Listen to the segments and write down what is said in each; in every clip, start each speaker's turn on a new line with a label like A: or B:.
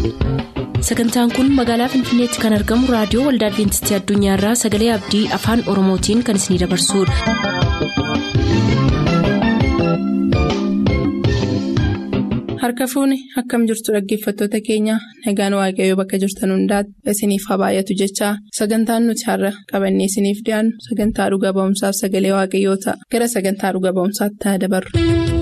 A: sagantaan kun magaalaa finfinneetti kan argamu raadiyoo waldaa adventistii addunyaarraa sagalee abdii afaan oromootiin kan isinidabarsudha.
B: harka fuuni akkam jirtu dhaggeeffattoota keenya nagaan waaqayyoo bakka jirtan hundaati isiniif haa baay'atu jechaa sagantaan nuti har'a qabannee isiniif dhiyaannu sagantaa dhuga ba'umsaaf sagalee waaqayyoo ta'a gara sagantaa dhuga ba'umsaatti haa dabarru.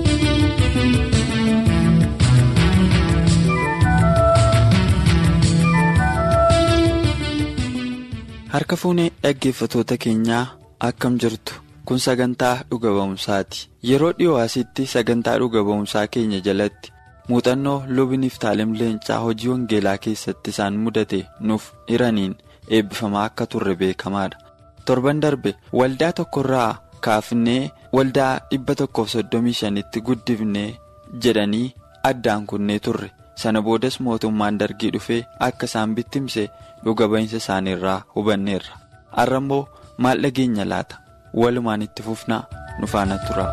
C: harka fuunee dhaggeeffatoota keenyaa akkam jirtu kun sagantaa dhuga ba'umsaati yeroo dhiyoo asitti sagantaa dhuga ba'umsaa keenya jalatti muuxannoo lubniif taalim leencaa hojii wangeelaa keessatti isaan mudate nuuf hiraniin eebbifamaa akka turre beekamaadha torban darbe waldaa tokkorraa kaafnee waldaa dhibba tokkoof soddomii shanitti guddifnee jedhanii addaan kunnee turre sana boodas mootummaan dargii dhufee akka isaan bittimse dhuga ba'iinsa isaaniirraa hubanneerra har'a immoo maal dhageenya laata walumaan itti fufnaa nu faana tura.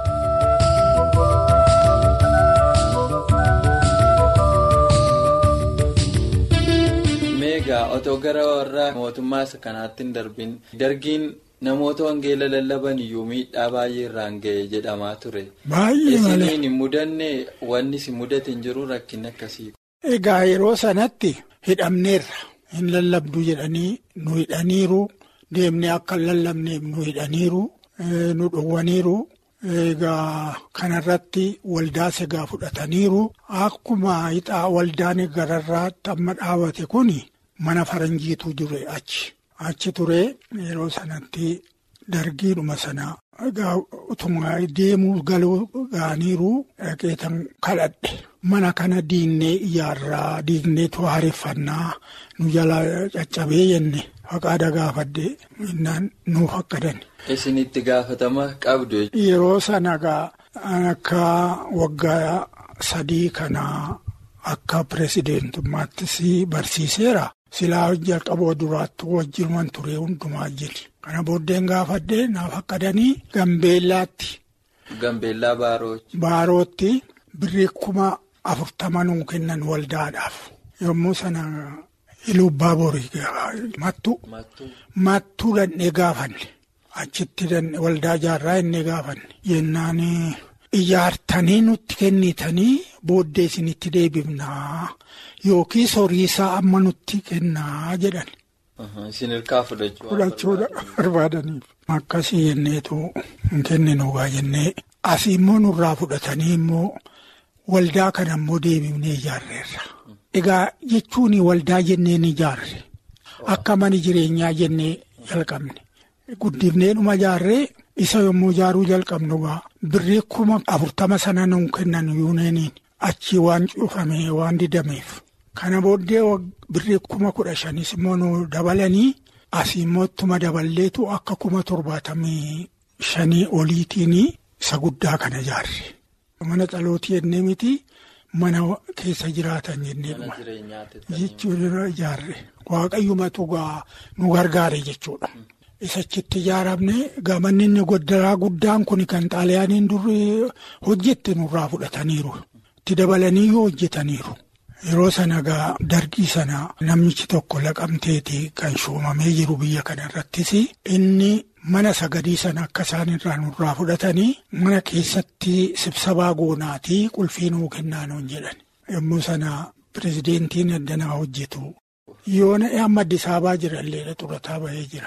C: meegaa otoo gara warra mootummaa isa kanaatti hin darbin dargiin namoota wangeela lallaban iyyuu miidhaa baay'ee irraan ga'e jedhamaa ture.
D: Baay'ee malee.
C: Isiniin hin mudanne wanni si mudate hin jiru rakkin akkasii.
D: Egaa yeroo sanatti hidhamneerra hin lallabdu jedhanii nu hidhaniiru deemnee akka hin lallabneef nu hidhaniiru nu dhowwaniiru. Egaa kanarratti waldaa segaa fudhataniiru akkuma hixaa waldaan gararraatti amma dhaabate kun mana faranjiitu ture achi. Achi ture yeroo sanatti dargiidhuma sana egaa utuma deemuu galuu gaaniiru dhaqeetan kadhadhe. Mana kana diinnee ijaarraa diigneetu haareffannaa nu jala caccabee jenne faqaada gaafadde innaan nuuf akkadan.
C: Isin itti gaafatama qabdu.
D: Yeroo sana gaa akka waggaa sadii kanaa akka pireesidentummaattis barsiiseera. Silaa jalqaboo duraatti wajjinuman ture hundumaa jiri. Kana booddeen gaafadde naaf akkadanii Gambeellaatti.
C: Gambeellaa Baaroochi.
D: Baarootti birrii kuma afurtama nuu kennan waldaadhaaf. Yommuu sana ilubbaa borii mattu. Mattuu dhandhee gaafanne. Achitti waldaa jaarraa inni gaafanne. Jennaan ijaartanii nutti kennitanii booddee isinitti deebifnaa yookiis horiisaa amma nutti kennaa jedhan.
C: Isin hirkaa fudhachuu.
D: Fudhachuudha barbaadaniif. Akkasii jenneetu hin kenninuugaa jennee asii immoo nurraa fudhatanii immoo waldaa kana immoo deebifnee ijaarreerra. Egaa jechuun waldaa jennee ni ijaarre akka mana jireenyaa jennee jalqabne. Guddifnee dhuma ijaarree isa yommuu ijaaruu jalqabnu gaa birrii kuma afurtama sana nuu kennan yuuneeniin achi waan cufame waan didameef. Kana booddee birrii kuma kudha shanis immoo nu dabalanii asii immoo ittuma daballeetu akka kuma torbaatamii shanii oliitiin isa guddaa kana ijaarre. Mana dhalootii jennee miti mana keessa jiraatan jennee dhuma. Jechuun ijaarre waaqayyumatu gaa nu gargaare jechuudha. Isachitti ijaaramne gamanni inni goddaraa guddaan kun kan xaaliyaaniin dur hojjette nurraa fudhataniiru. Itti dabalanii yoo hojjetaniiru. Yeroo sana gaa dargii sana namichi tokko laqamteeti kan shuumamee jiru biyya kana irrattis inni mana sagadii sana akka isaan irraa nurraa fudhatanii mana keessatti sibsabaa goonaatii qulfii nuu kennaa nuun jedhan. Yommuu sana pirezidentiin addanaa hojjetu. Yoona amma Addis Ababaa jirallee xurataa bahee jira.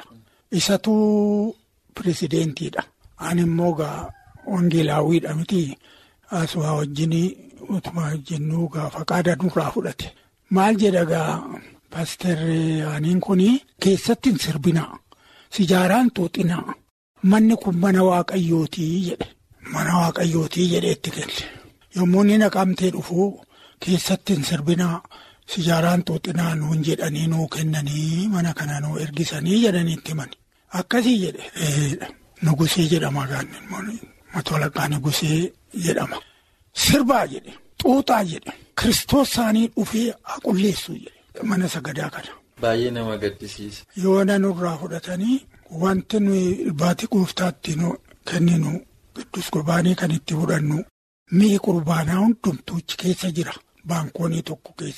D: Isatu pirezideentiidha. Ani immoo gaa wangeelaawwiidha miti asuma wajjin utuma jennuu gaa faqaada nurraa fudhate. Maal jedha gaa paasterri aaniin kun keessatti hin sirbinaa. Sijaaraan xuuxinaa. Manni kun mana waaqayyootii jedhe. Mana waaqayyootii jedhee itti kenne. Yommuu inni naqamtee dhufu keessatti hin sirbinaa. Sijaaraan xuuxinaa nuun jedhanii nuu kennanii mana kana nuu ergisanii jedhanii itti himani. Akkasii jedhe nugusee jedhama gaanni matolaqaa nugusee jedhama. Sirbaa jedhe xuuxaa jedhe kiristoos isaanii dhufee qulleessu jedhe mana sagadaa kana.
C: Baay'ee nama gaddisiisa.
D: Yoona nurraa fudhatanii wanti nuyi baatii gooftaatti nu kenninu giddus qurbaanii kan itti fudhannu mi'i qurbaanaa hundumtuuchi keessa jira baankoonii tokko keessa.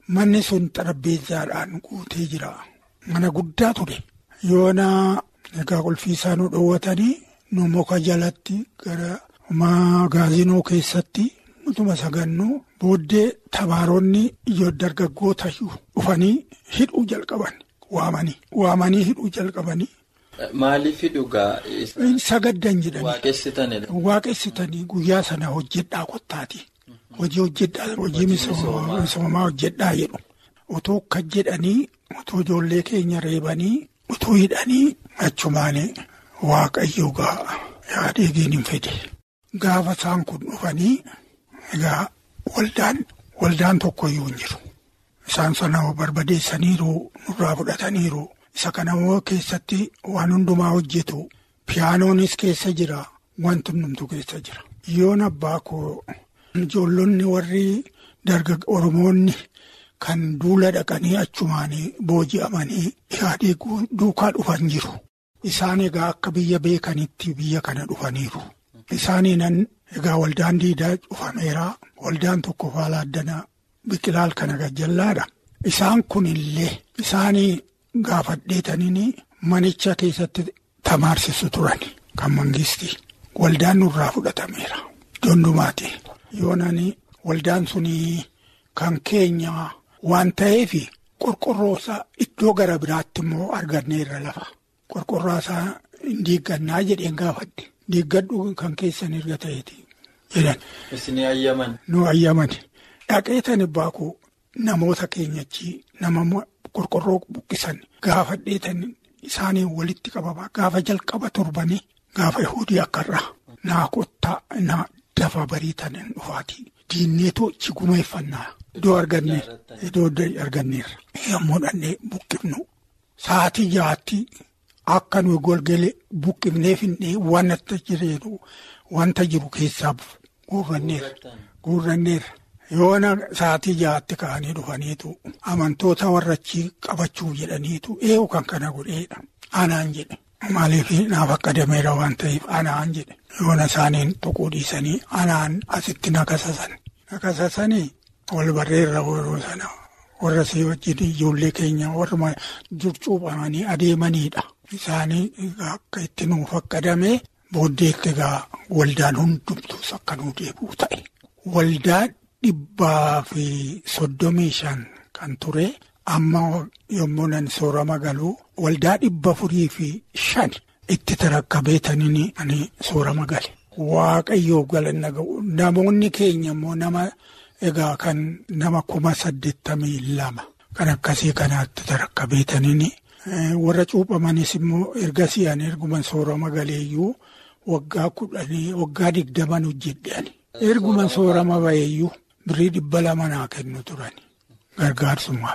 D: manni sun xarabbeessaadhaan guutee jira. Mana guddaa ture. Yoona egaa qulfiisaa nu dhoowwatanii nu muka jalatti gara magaazinoo keessatti nutuma sagannuu booddee tabaaronni ijoo dargaggoota dhufanii hidhuu jalqaban waamanii waamanii hidhuu jalqabanii.
C: Maaliif hidhugaa?
D: Sagaddan jedhanii.
C: Waaqessitanidha.
D: Waaqessitanii guyyaa sana hojjedhaa kottaati. Hojii hojjedhaa hojii misoomaa hojjedhaa jedhu. Otoo akka jedhanii otoo ijoollee keenya reebanii otoo hidhanii achumaanii waaqayyo gaa yaadeegiin hin fede. Gaafa isaan kun dhufanii egaa waldaan waldaan tokkoyyuu hin jiru. Isaan sana barbadeessaniiru nurraa fudhataniiru. Isa kana immoo keessatti waan hundumaa hojjetu piyaanoonis keessa jira wanti hundumtu keessa jira. Yoon abbaa koo ijoollonni warri darga Oromoonni kan duula dhaqanii achumaanii booji'amanii yaadee duukaa dhufan jiru. Isaan egaa akka biyya beekanitti biyya kana dhufaniiru. Isaaniinan egaa waldaan diidaa cufameera. Waldaan tokko faala addanaa biqilaal kana gajjallaadha. Isaan kunillee isaanii. Gaafadheetaniin manicha keessatti tamaarsisu turan kan mangistii waldaan nurraa fudhatameera. Dondumaati yoonani waldaan suni kan keenya waan ta'eef qorqorroosaa iddoo gara biraatti immoo arganneerra lafa. Qorqorroosaa hin diiggannaa jedheen gaafadhe. Diiggadhu kan keessan erga ta'eeti jedhan.
C: Isin ayyaman.
D: Nu ayyaman. Dhaqeetani baakuu namoota keenyachi nama. Qorqorroo buqqisan gaafa dheetan isaanii walitti qabama gaafa jalqaba torbanii gaafa yahudii akkarraa naa kottaa naa dafa bariitan dhufaatii diinneetoo ichi gumeeffannaa iddoo arganneerra iddoo arganneerra yommuu dhannee buqqifnu sa'aatii jaatti akka nuyi golgalee buqqifnee finnee wanta jireenu wanta jiru keessaa guurranneerra guurranneerra. Yoona sa'aatii jaatti ka'anii dhufaniitu amantoota warrachi qabachuuf jedhaniitu eewu kan kana godheedha. Anaan jedhe maaliif naaf akka dameera waan ta'eef anaan jedhe yoona isaaniin tuquu dhiisanii anaan asitti nakasasan. Nakasasanii wal barreerra yeroo sana warra si wajjin ijoollee keenya warra cuuphamanii adeemaniidha. Isaanii akka itti nuuf akka damee booddeetti egaa waldaan hundumtus akka nuu deebi'u ta'e. Waldaan. Dhibbaa fi soddomii shan kan ture amma yommuu nan soorama galuu waldaa dhibba furii fi shan itti tarakkabeetaniin ani soorama gale. Waaqayyoo galanna ga'u namoonni keenya immoo nama egaa kan nama kuma saddeettamii lama kan akkasii kanaatti tarakkabeetaniin warra cuuphamanis immoo ergasii ani erguman soorama galeeyyuu waggaa kudhanii waggaa digdaman hojjedhe erguman soorama ba'eeyyuu. Birrii dhibba lama naa kennu turani gargaarsumaaf.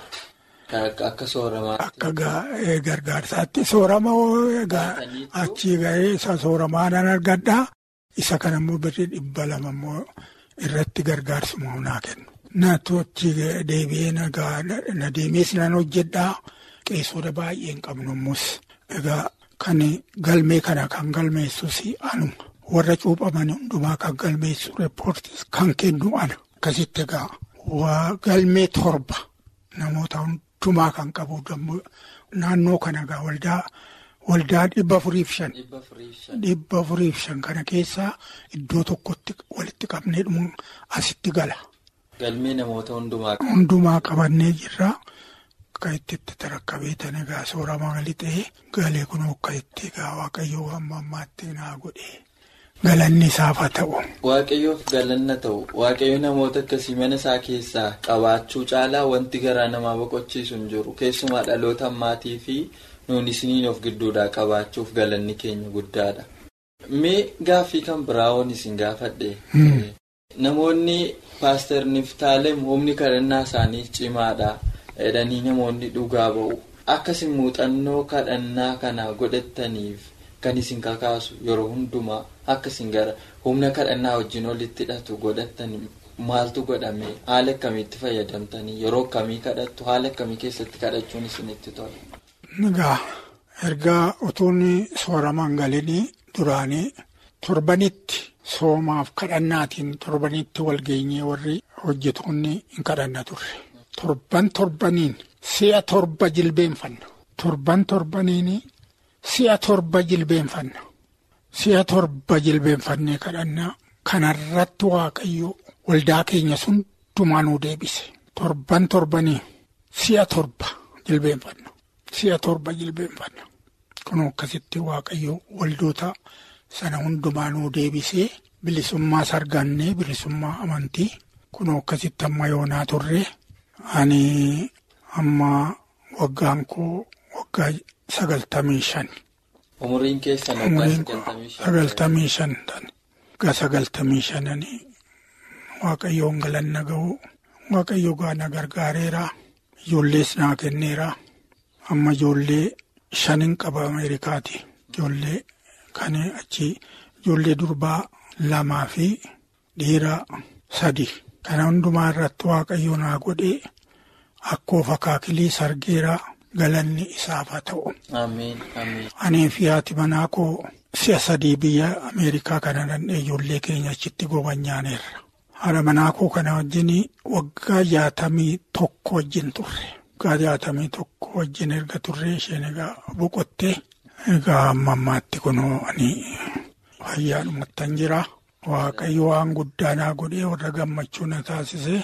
C: Akka sooramaatti.
D: Akka gargaarsaatti soorama egaa achii ga'ee isa sooramaa nan argadhaa isa kana immoo birrii dhibba lama immoo irratti gargaarsumaaf naa kennu. Naatoo achi deebi'ee na deemees nan hojjedhaa qeessota baay'ee hin qabnu ammus egaa kan galmee kana kan galmeessus anuma warra cuuphaman hundumaa kan galmeessu reeppoortis kan kennu ana. Akkasitti egaa waa galmee torba namoota hundumaa kan qabu naannoo kana egaa waldaa waldaa dhibba furiif shan. Dhibba furiif shan kana keessaa iddoo tokkotti walitti qabnee dhumu asitti gala.
C: Galmee namoota hundumaa.
D: Hundumaa qabannee jirra. Akka itti tarakkabeetan egaa soorama gali ta'ee galee kun akka itti egaa waaqayyoo hamma ammaatti naa godhee. Galanni isaaf haa ta'u.
C: Waaqayyoof galanna ta'u waaqayyo namoota akkasii mana isaa keessaa qabaachuu caalaa wanti garaa namaa boqochiisu hin jiru keessumaa dhaloota ammaatii fi nuun isiniin of gidduudhaa qabaachuuf galanni keenya guddaadha. Mee gaaffii kan biraa waan isin gaafadhe. Namoonni paaster Niftaalem humni kadhannaa isaanii cimaadha jedhanii namoonni dhugaa ba'u akkasii muuxannoo kadhannaa kana godhataniif. Kan isin kakaasu yeroo hundumaa akka isin gara humna kadhannaa wajjin walitti hidhatu godhatanii maaltu godhame haala akkamiitti fayyadamtanii yeroo akkamii kadhattu haala akkamii keessatti kadhachuun isinitti tola.
D: Egaa ergaa utuun sooramaan galinii duraanii torbanitti soomaaf kadhannaatiin torbanitti walgeenyee warri hojjetoonni hin kadhanna turre. torban torbaniin si'a torba jilbeenfanna. Torban torbaniin si'a torba jilbeenfanna. Si'a torba jilbeenfannee kadhannaa kanarratti waaqayyo waldaa keenya sun dumaanuu deebise. Torban torbanii si'a torba jilbeenfanna. Si'a torba jilbeenfanna. Kun akkasitti waaqayyo waldoota sana hundumaanuu deebisee bilisummaa sargannee bilisummaa amantii kun akkasitti amma yoonaa turre ani amma waggaan koo waggaa sagaltamii shan.
C: Umuriin keessan
D: sagaltamii shan waggaa sagaltamii shananii waaqayyoon galanna ga'u waaqayyo gaana gargaareera ijoollees naa kenneera amma ijoollee shanin qaba ameerikaati ijoollee kan achi ijoollee durbaa lamaa fi dhiira sadi kana hundumaa irratti waaqayyo naa godhee akkoo fakaakilii sargeeraa galanni isaaf haa ta'u. Ani fi haati manaa koo si'a sadii biyya Ameerikaa kana dandhee ijoollee keenya achitti gobanyaaneerra. Haadha manaa koo kana wajjin waggaa jaatamii tokko wajjin turre. Waggaa jaatamii tokko wajjin erga turre isheen egaa boqottee egaa amma ammaatti kunoo ani fayyaadhumattan jira. Waaqayyo waan guddaa naa godhee warra gammachuu na taasise.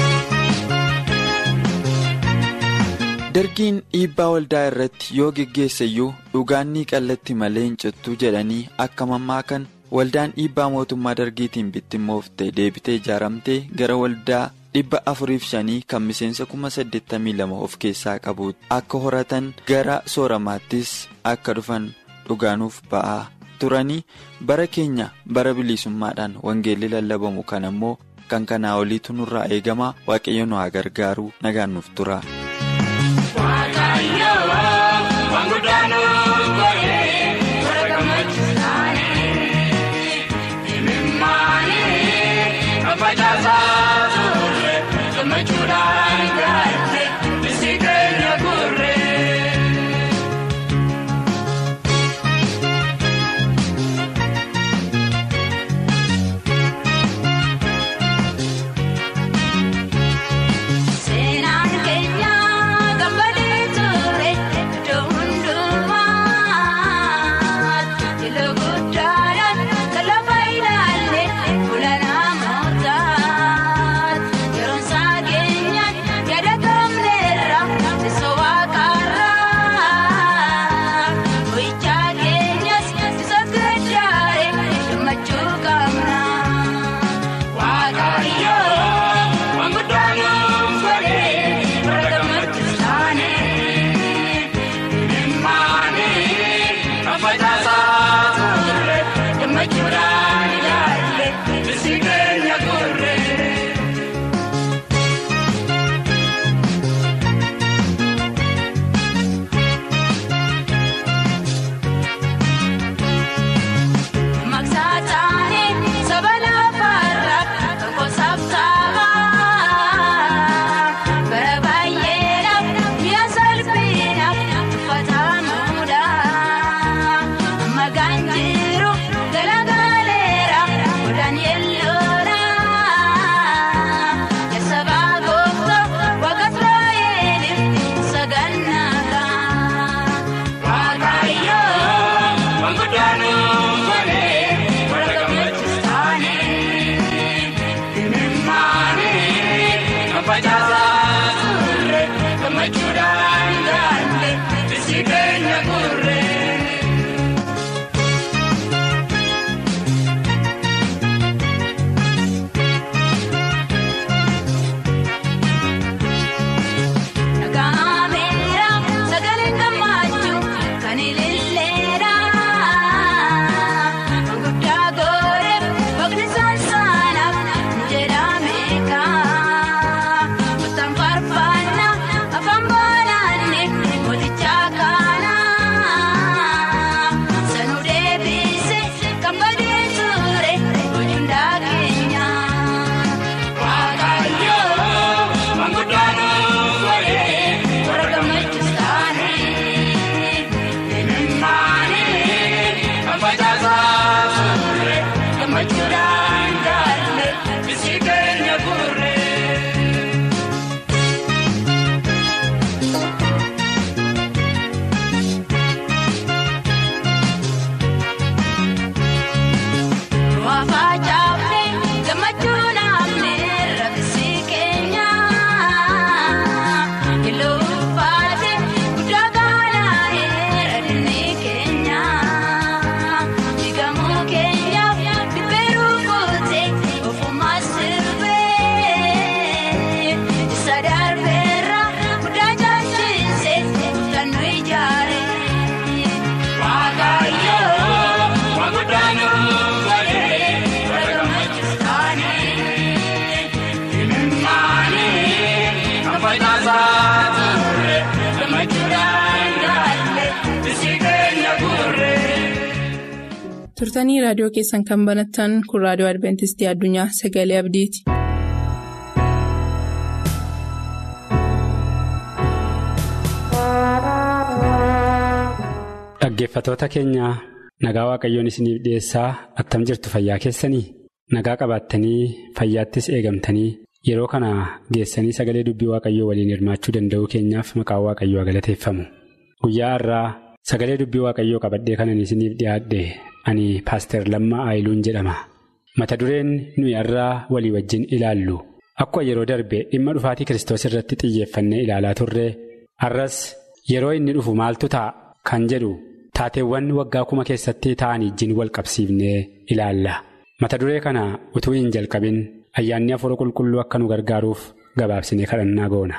C: Dargiin dhiibbaa waldaa irratti yoo geggeessayyuu dhugaan ni qallatti malee hin cittuu jedhanii akka mammaakan waldaan dhiibbaa mootummaa dargiitiin bittimmoofte deebitee ijaaramtee gara waldaa dhibba afuriif shanii kan miseensa kuma saddeettamii lama of keessaa qabu akka horatan gara sooramaattis akka dhufan dhugaanuuf ba'aa turanii bara keenya bara bilisummaadhaan wangeelli lallabamu kan ammoo kan kanaa oliitu nurraa eegama waaqayyo nu haa gargaaru nagaan nuuf tura.
E: Seenaan keenya
B: turtanii raadiyoo keessan kan banattan kun raadiyoo adventistii addunyaa sagalee abdiiti.
E: Dhaggeeffatoota keenya nagaa waaqayyoon isiniif dhiyeessaa attam jirtu fayyaa keessanii nagaa qabaattanii fayyaattis eegamtanii yeroo kana geessanii sagalee dubbii waaqayyoo waliin hirmaachuu danda'uu keenyaaf maqaan waaqayyoo galateeffamu guyyaa har'aa sagalee dubbii waaqayyoo qabadhee kanan isiniif dhiyaadhe ani paaster Lammaa Aayiluun jedhama mata dureen nuyi har'aa walii wajjin ilaallu akkuma yeroo darbe dhimma dhufaatii kiristoos irratti xiyyeeffannee ilaalaa turre har'as yeroo inni dhufu maaltu ta'a kan jedhu. Taateewwan waggaa kuma keessatti ta'an wajjin wal qabsiifnee ilaalla. Mata duree kana utuu hin jalqabin ayyaanni hafuura qulqulluu akka nu gargaaruuf gabaabsinee kadhannaa goona.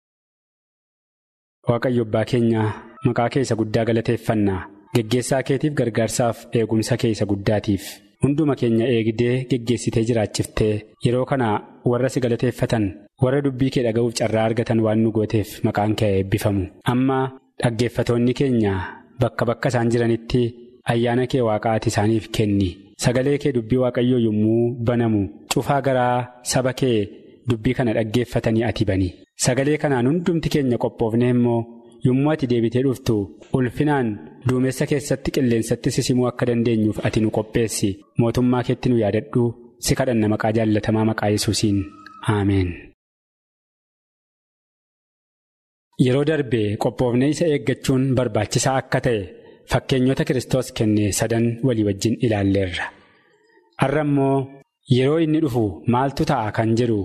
E: Waaqayyo abbaa keenya maqaa keessa guddaa galateeffannaa geggeessaa keetiif gargaarsaaf eegumsa keessa guddaatiif hunduma keenya eegdee geggeessitee jiraachiftee yeroo kana warra si galateeffatan warra dubbii kee dhaga'uuf carraa argatan waan nu gooteef maqaan kee eebbifamu amma dhaggeeffatoonni keenya. Bakka bakka isaan jiranitti ayyaana kee waaqaati isaaniif kenni sagalee kee dubbii waaqayyoo yommuu banamu cufaa garaa saba kee dubbii kana dhaggeeffatanii ati bani sagalee kanaan hundumti keenya qophoofne immoo yommuu ati deebitee dhuftu ulfinaan duumessa keessatti qilleensatti sisimuu akka dandeenyuuf ati nu qopheessi mootummaa keetti nu yaadadhu si kadhanna maqaa jaallatamaa maqaa yesuusiin aameen. Yeroo darbe qophoofnee isa eeggachuun barbaachisaa akka ta'e fakkeenyota Kiristoos kenne sadan walii wajjin ilaalleerra. Har'a immoo yeroo inni dhufu maaltu ta'a kan jedhu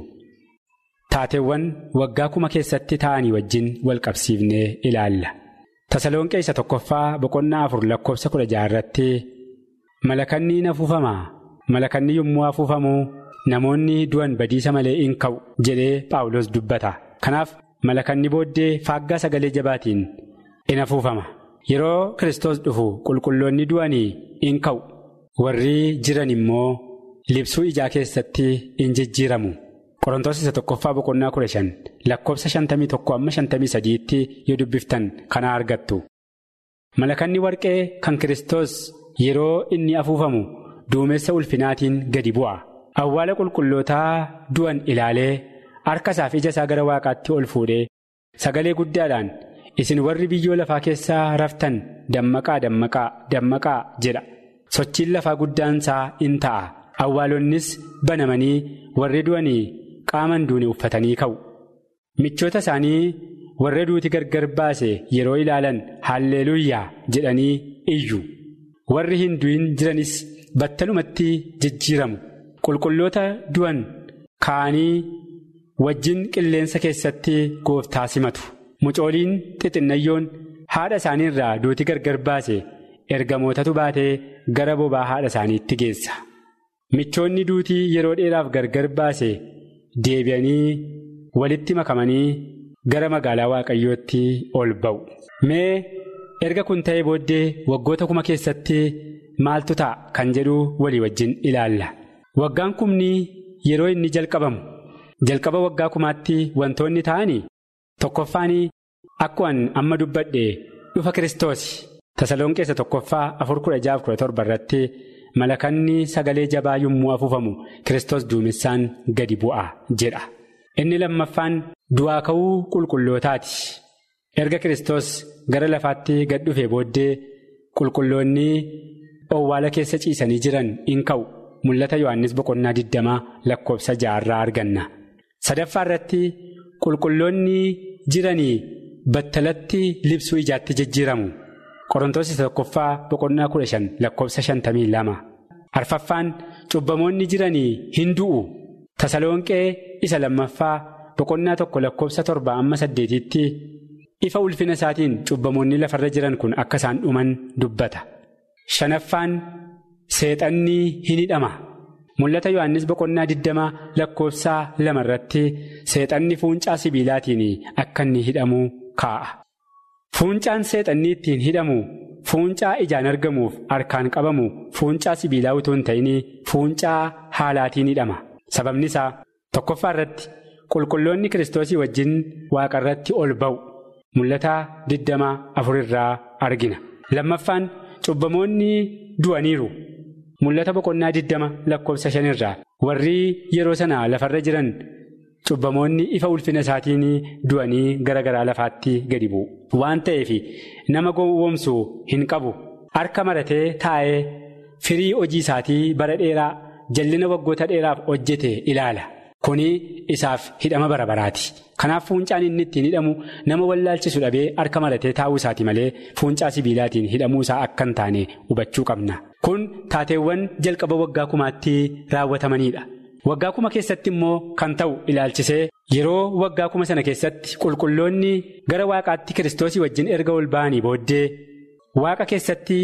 E: taateewwan waggaa kuma keessatti ta'anii wajjin wal qabsiifnee ilaalla. Tasalonqee isa tokkoffaa boqonnaa afur lakkoofsa kudha jaha irratti malakanni in afuufamaa malakanni yommuu afuufamu namoonni du'an badiisa malee in ka'u jedhee Phaawulos dubbata. Kanaaf. Malakanni booddee faaggaa sagalee jabaatiin in afuufama. Yeroo Kiristoos dhufu qulqulloonni du'anii in ka'u. Warri jiran immoo libsuu ijaa keessatti in jijjiiramu. Qorontoos isa tokkoffaa boqonnaa kudha shan lakkoofsa shantamii tokko amma shantamii sadiitti yoo dubbiftan kana argattu. Malakanni warqee kan Kiristoos yeroo inni afuufamu duumessa ulfinaatiin gadi bu'a. Awwaala qulqullootaa du'an ilaalee. harka isaaf ija isaa gara waaqaatti ol fuudhee sagalee guddaadhaan isin warri biyyoo lafaa keessaa raftan dammaqaa dammaqaa dammaqaa jedha sochiin lafaa guddaan isaa in ta'a awwaalonnis banamanii warri du'anii qaaman duune uffatanii ka'u michoota isaanii warra duuti gargar baase yeroo ilaalan haalleeluyyaa jedhanii iyyu warri hin du'in jiranis battalumatti jijjiiramu qulqulloota du'an ka'anii. wajjin qilleensa keessatti gooftaa simatu mucooliin xixinnayyoon haadha isaanii irraa duuti gargar baase ergamootatu baatee gara bobaa haadha isaaniitti geessa michoonni duutii yeroo dheeraaf gargar baase deebi'anii walitti makamanii gara magaalaa waaqayyootti ol ba'u mee erga kun ta'ee booddee waggoota kuma keessatti maaltu ta'a kan jedhu walii wajjin ilaalla waggaan kumni yeroo inni jalqabamu. jalqaba waggaa kumaatti wantoonni ta'anii tokkoffaanii akkuma amma dubbadhe dhufa kiristoos tasalonqeessa tokkoffaa afur kudha jaaf kudha torba irratti malakanni sagalee jabaa yommuu afuufamu kiristoos duumessaan gadi bu'a jedha inni lammaffaan du'aa ka'uu qulqullootaati erga kiristoos gara lafaatti gad dhufee booddee qulqulloonni owwaala keessa ciisanii jiran in ka'u mul'ata yohannis boqonnaa digdamaa lakkoofsa ja'arraa arganna. sadaffaa irratti qulqulloonni jiranii battalatti libsuu ijaatti jijjiiramu qorontoos isa tokkoffaa boqonnaa kudha shan lakkoofsa shantamii lama arfaffaan cubbamoonni jiranii hin du'u tasalonqee isa lammaffaa boqonnaa tokko lakkoofsa torba amma saddeetitti ifa ulfina isaatiin cubbamoonni lafarra jiran kun akka isaan dhuman dubbata shanaffaan seexanni hin hidhama. Mul'ata Yohaannis boqonnaa digdama lakkoofsaa lama irratti seexanni fuuncaa sibiilaatiin akka inni hidhamu kaa'a. Fuuncaan seexanni ittiin hidhamu fuuncaa ijaan argamuuf harkaan qabamu fuuncaa sibiilaa utuu hin ta'in fuuncaa haalaatiin hidhama. Sababni isaa tokkoffaa irratti qulqulloonni kiristoosii wajjin waaqa irratti ol ba'u. Mul'ata digdama afur irraa argina. Lammaffaan cubbamoonni du'aniiru. mul'ata boqonnaa diddama lakkoofsa shanirraa warri yeroo sana lafarra jiran cubbamoonni ifa ulfina isaatiin du'anii gara garaa lafaatti gadi bu'u. Waan ta'eef nama gowwoomsu hin qabu harka maratee taa'ee firii hojii isaatii bara dheeraa jallina waggoota dheeraaf hojjete ilaala. Kuni isaaf hidhama bara baraati. Kanaaf fuuncaan inni ittiin hidhamu nama wallaalchisu dhabee harka maratee taa'uu isaati malee fuuncaa sibiilaatiin hidhamuu isaa akka hin taane hubachuu qabna. Kun taateewwan jalqaba waggaa kumaatti raawwatamanidha. Waggaa kuma keessatti immoo kan ta'u ilaalchisee yeroo waggaa kuma sana keessatti qulqulloonni gara waaqaatti kiristoosii wajjin erga ol ba'anii booddee waaqa keessatti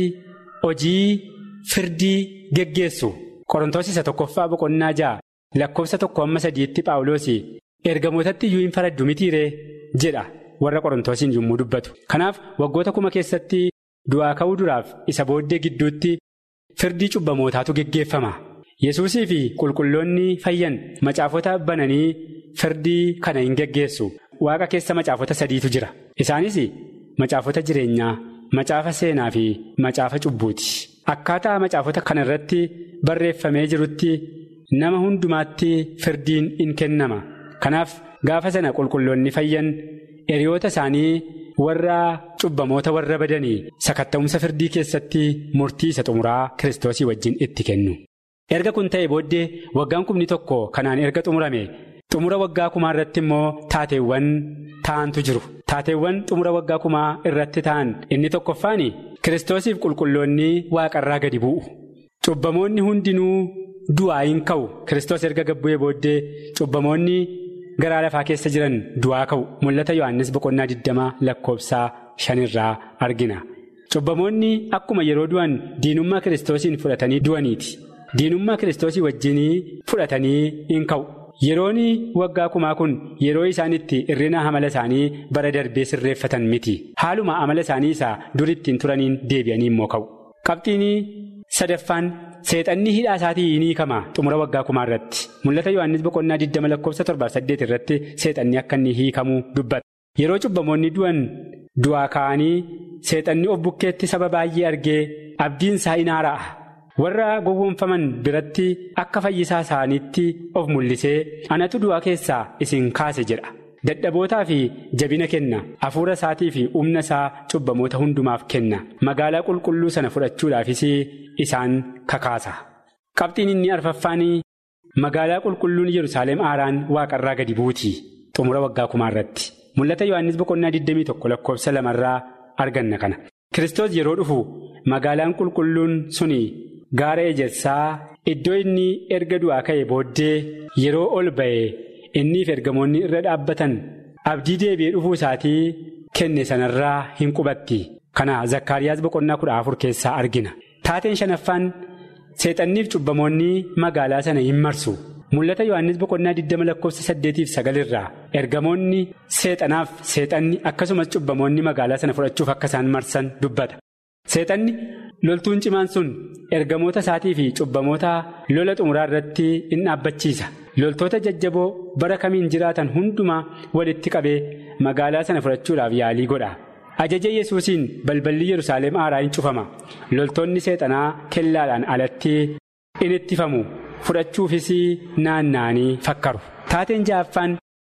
E: hojii firdii geggeessu qorontoos isa tokkoffaa boqonnaa ja'a lakkoofsa tokko amma sadiitti paawuloos ergamootatti iyyuu hin faraddu mitiiree jedha warra qorontoosiin yommuu dubbatu. Kanaaf waggoota kuma keessatti du'aa ka'uu duraaf isa booddee gidduutti firdii cubbamootaatu geggeeffama. Yesuusii fi qulqulloonni fayyan macaafota bananii firdii kana hin geggeessu. Waaqa keessa macaafota sadiitu jira. Isaanis macaafota jireenyaa, macaafa seenaa fi macaafa cubbuuti. Akkaataa macaafota kana irratti barreeffamee jirutti nama hundumaatti firdiin in kennama. Kanaaf gaafa sana qulqulloonni fayyan hiriyoota isaanii warra cubbamoota warra badanii sakatta'umsa firdii keessatti murtii isa xumuraa kiristoosii wajjin itti kennu. Erga kun ta'e booddee waggaan kumni tokko kanaan erga xumurame xumura waggaa kumaa irratti immoo taateewwan ta'antu jiru. Taateewwan xumura waggaa kumaa irratti ta'an inni tokkoffaan kiristoosiif qulqulloonni waaqarraa gadi bu'u. Cubbamoonni hundinuu du'aa hin ka'u. Kiristoos erga gabbu'ee booddee cubbamoonni garaa lafaa keessa jiran du'aa ka'u. Mul'ata Yohaannis boqonnaa digdamaa lakkoofsaa shanirraa argina. Cubbamoonni akkuma yeroo du'an diinummaa kiristoosiin fudhatanii du'aniiti. Diinummaa kiristoosii wajjin fudhatanii hin ka'u. Yeroon waggaa kumaa kun yeroo isaan itti irrina amala isaanii bara darbee sirreeffatan miti. Haaluma amala isaanii isaa dur ittiin turaniin deebi'anii immoo ka'u. Qabxiin sadaffaan seexanni hidhaa isaatii ni hiikama xumura waggaa kumaa irratti. Mul'ata Yohaannis boqonnaa 20 lakkoofsa 7 irratti seexanni akka inni hiikamuu dubbata. Yeroo cubbamoonni du'an du'aa ka'anii seexanni of bukkeetti saba baay'ee argee abdiin isaa in haara'a. warra gowwoomfaman biratti akka fayyisaa isaaniitti of mul'isee anatu du'aa keessaa isin kaase jedha dadhabootaa fi jabina kenna hafuura isaatii fi humna isaa cubbamoota hundumaaf kenna magaalaa qulqulluu sana fudhachuudhaafis isaan kakaasa qabxiin inni arfaffaan magaalaa qulqulluun yerusaalem aaraan waaqarraa gadi buuti xumura waggaa kumaa irratti mul'ata yohannis boqonnaa 21 lakkoofsa lamarraa arganna kana kiristoos yeroo dhufu magaalaan qulqulluun suni. Gaara ejersaa iddoo inni erga du'aa ka'e booddee yeroo ol ba'e inniif ergamoonni irra dhaabbatan abdii deebi'ee dhufuu isaatii kenne sanarraa hin qubatti. Kana Zakkaariyaas boqonnaa kudha afur keessaa argina. Taateen shanaffaan seexanniif cubbamoonni magaalaa sana hin marsu. Mul'ata Yohaannis boqonnaa 20 lakkoofsa 8 irraa ergamoonni seexanaaf seexanni akkasumas cubbamoonni magaalaa sana fudhachuuf akka isaan marsan dubbata. Seexanni loltuun cimaan sun ergamoota isaatii fi cubbamoota lola xumuraa irratti in dhaabbachiisa. Loltoota jajjaboo bara kamiin jiraatan hundumaa walitti qabee magaalaa sana fudhachuudhaaf yaalii godha. Ajaja Yesuusiin balballi Yerusaalem aaraa hin cufama. Loltoonni seexanaa kellaadhaan alatti in ittifamu. Fudhachuufis naanna'anii fakkaru. Taateen ja'affaan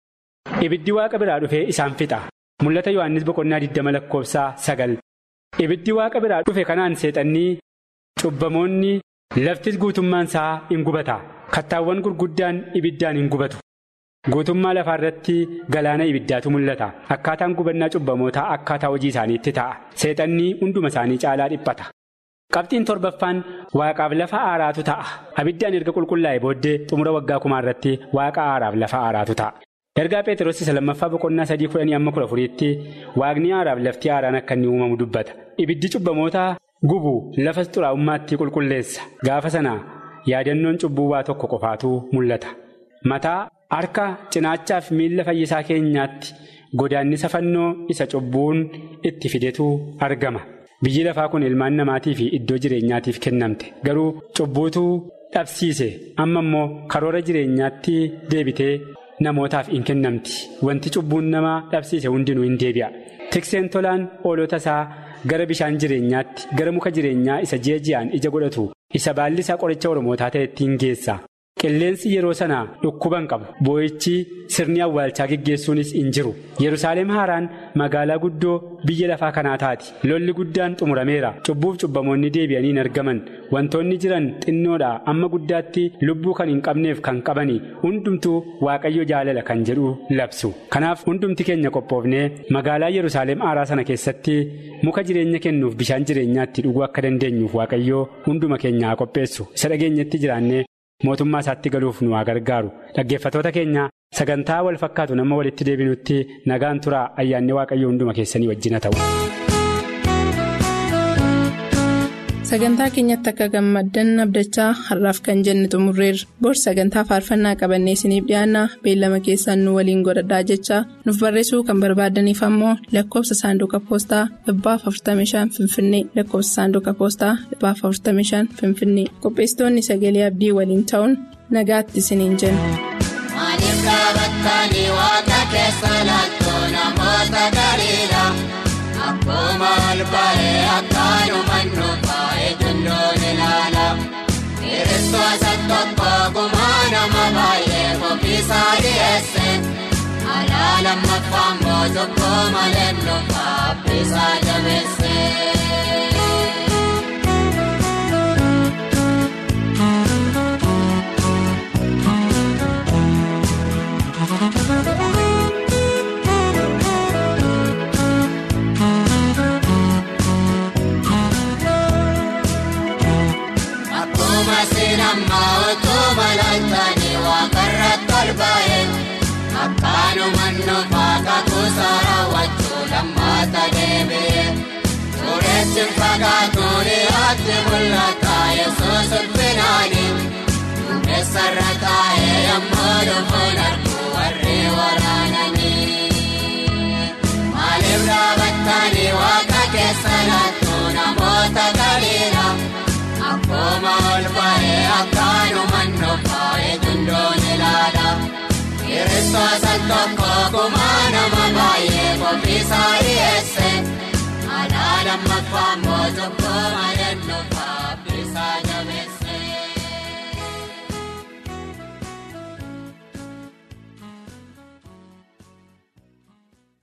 E: ibiddi waaqa biraa dhufee isaan fixa. Mul'ata Yohaannis boqonnaa 20 lakkoofsaa 9. Ibiddi waaqa biraa dhufe kanaan seexannii cubbamoonni laftis guutummaan isaa in gubata. Kattaawwan gurguddaan ibiddaan hin gubatu. Guutummaa lafaa irratti galaana ibiddaatu mul'ata. Akkaataan gubannaa cubbamootaa akkaataa hojii isaaniitti ta'a. Seexannii hunduma isaanii caalaa dhiphata. Qabxiin torbaffaan waaqaaf lafa aaraatu ta'a. Abiddaan erga qulqullaa'e booddee xumura waggaa kumaa irratti waaqa aaraaf lafa aaraatu ta'a. Ergaa Pheexroos isa lammaffaa boqonnaa sadii kudhanii amma kudha afuriitti waaqni aaraaf lafti aaraan akka inni uumamu dubbata. Ibiddi cubbamoota gubu lafa xuraa'ummaatti qulqulleessa. Gaafa sana yaadannoon cubbuu waa tokko qofaatu mul'ata. Mataa, harka, cinaachaaf miilla fayyisaa keenyaatti godaannisa fannoo isa cubbuun itti fidetu argama. Biyyi lafaa kun ilmaan namaatii fi iddoo jireenyaatiif kennamte. Garuu cubbuutu dhabsiise. Amma immoo karoora jireenyaatti deebitee. Namootaaf hin kennamti. Wanti cubbuun namaa dhabsiise hundinuu hin deebi'a. Tikseen tolaan oolota isaa gara bishaan jireenyaatti gara muka jireenyaa isa ji'a ji'aan ija godhatu isa baalli isaa qoricha oromootaa ta'e ittiin geessa. Qilleensi yeroo sana dhukkuban qabu boo'ichi sirni awwaalchaa geggeessuunis hin jiru Yerusaalem haaraan magaalaa guddoo biyya lafaa kanaa taati lolli guddaan xumurameera cubbuuf cubbamoonni deebi'anii hin argaman wantoonni jiran xinnoodha amma guddaatti lubbuu kan hin qabneef kan qabani hundumtuu waaqayyo jaalala kan jedhu labsu kanaaf hundumti keenya qophoofnee magaalaa Yerusaalem haaraa sana keessatti muka jireenya kennuuf bishaan jireenyaatti dhuguu akka dandeenyuuf waaqayyo hunduma keenya haa qopheessu isa dhageenyetti jiraannee. mootummaa isaatti galuuf nu haa gargaaru dhaggeeffatoota keenya sagantaa wal fakkaatu nama walitti deebinutti nagaan turaa ayyaanni waaqayyo hunduma keessanii wajjina ta'u.
B: sagantaa keenyatti akka gammaddan abdachaa har'aaf kan jenne xumurreerra bor sagantaa faarfannaa qabannee isiniif dhiyaanna beellama keessaan nu waliin godhadhaa jechaa nuuf barreessuu kan barbaadaniif ammoo lakkoofsa saanduqa poostaa 45 finfinnee lakkoofsa saanduqa poostaa 45 finfinnee qopheessitoonni sagalee abdii waliin ta'uun nagaatti isiniin jenna.
F: Maaliif dhaabattanii waaqa keessa laaltoo namoota galiidha? Akkuma ol ba'ee akkaanuma nuufa'ee jundoon ilaala. Kiristoota tokko gumaa nama baay'ee ofiisaa dhiyeesse. Alaa lammaffaa immoo tokko malee nuufaa abbiisaa jabeesse. Akkuma sinammaa utuma laaltanii waaqarratti ol ba'e akkaanuma nuufaa kakuusa raawwachuu lammaata deebi'e. Suuressi fagaatu dhiyaatti mul'ata yesuus ulfinaani. Duumessarra taa'ee yemmuu dhufuun arguu warri waraananii. Maaliif dhaabattanii waaqa keessa laattuu namoota galiidha? Akkuma ol ba'ee akkaanuma nuufa'ee jundoon ilaala. Kiristoota tokko gumaa nama baay'ee ofiisaa dhiyeesse. Alaa lammaffaa immoo tokko malee nuufaa abbiisaa jabeesse.